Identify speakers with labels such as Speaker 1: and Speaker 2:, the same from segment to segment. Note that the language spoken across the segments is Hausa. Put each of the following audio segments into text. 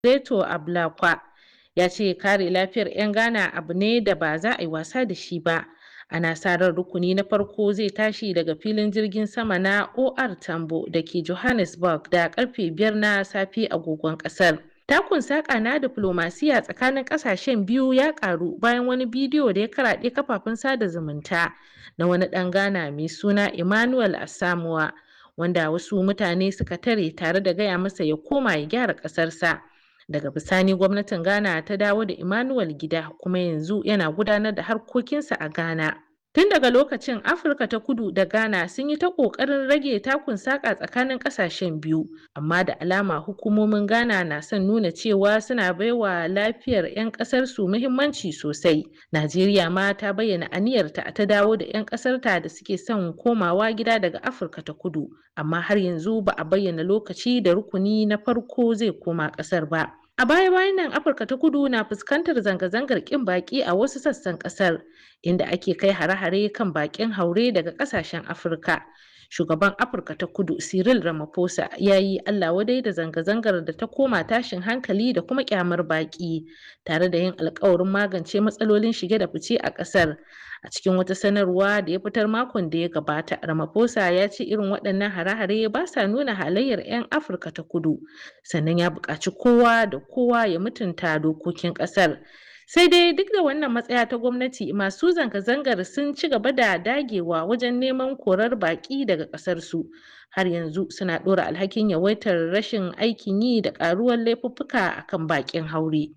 Speaker 1: Reto Ablakwa ya ce kare lafiyar 'yan Ghana abu ne da ba za a yi wasa da shi ba. Ana sa ran rukuni na farko zai tashi daga filin jirgin sama na OR Tambo da ke Johannesburg da karfe biyar na safe agogon kasar. Takun saƙa na diflomasiya tsakanin ƙasashen biyu ya ƙaru bayan wani bidiyo da ya karaɗe kafafen sada zumunta na wani ɗan Ghana mai suna Emmanuel Asamoah wanda wasu mutane suka tare tare da gaya masa ya koma ya gyara ƙasarsa. Daga bisani gwamnatin Ghana ta dawo da Emmanuel gida kuma yanzu yana gudanar da harkokinsa a Ghana. Tun daga lokacin Afirka ta kudu da Ghana sun yi ta ƙoƙarin rage takun saƙa tsakanin ƙasashen biyu, amma da alama hukumomin Ghana na son nuna cewa suna baiwa lafiyar 'yan ƙasarsu muhimmanci sosai. Najeriya ma ta bayyana aniyarta ta dawo da 'yan ƙasarta da suke son komawa gida daga Afirka ta kudu, amma har yanzu ba a bayyana lokaci da rukuni na farko zai koma ƙasar ba. A baya-bayan nan Afirka ta kudu na fuskantar zanga-zangar ƙin baƙi a wasu sassan ƙasar, inda ake kai hare-hare kan baƙin haure daga ƙasashen Afirka. Shugaban Afirka ta kudu Cyril Ramaphosa ya yi Allah wadai da zanga-zangar da ta koma tashin hankali da kuma ƙyamar baƙi, tare da yin alkawarin magance matsalolin shige da fice a ƙasar. A cikin wata sanarwa da ya fitar makon da ya gabata, Ramaphosa ya ce irin waɗannan hare-hare ba sa nuna halayyar 'yan Afirka ta kudu, sannan ya buƙaci kowa da kowa ya mutunta dokokin ƙasar. Sai dai duk da wannan matsaya ta gwamnati masu zanga-zangar sun ci gaba da dagewa wajen neman korar baƙi daga ƙasarsu. Har yanzu suna ɗora alhakin yawaitar rashin aikin yi da ƙaruwar laifuffuka akan baƙin haure.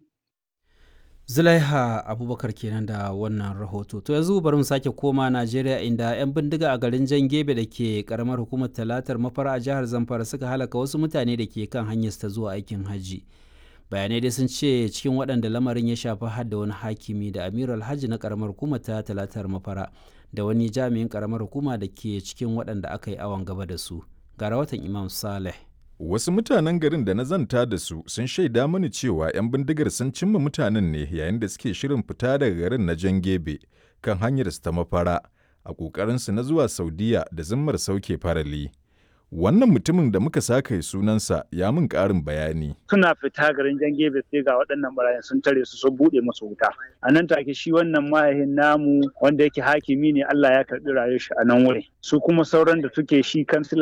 Speaker 2: Zulaiha Abubakar kenan da wannan rahoto. To yanzu bari mu sake koma Najeriya inda 'yan bindiga a garin Jan Gebe da ke karamar hukumar Talatar Mafara a jihar Zamfara suka halaka wasu mutane da ke kan hanyar ta zuwa aikin hajji. Bayanai dai sun ce cikin waɗanda lamarin ya shafi har da wani hakimi da Amiru Alhaji na karamar hukumar ta Talatar Mafara da wani jami'in karamar hukuma da ke cikin waɗanda aka yi awon gaba da su. Ga rahoton Imam Saleh.
Speaker 3: Wasu mutanen garin da na zanta da su sun shaida mani cewa 'yan bindigar sun cimma mutanen ne yayin da suke shirin fita daga garin na Jan Gebe kan hanyar su ta mafara a ƙoƙarinsu na zuwa Saudiya da zimmar sauke farali. Wannan mutumin da muka saka sunansa ya min ƙarin bayani.
Speaker 4: Suna fita garin jan gebe sai ga waɗannan barayin sun tare su sun buɗe musu wuta. A nan take shi wannan mahaifin namu wanda yake hakimi ne Allah ya karɓi rayuwar shi a nan wuri. Su kuma sauran da suke shi kansila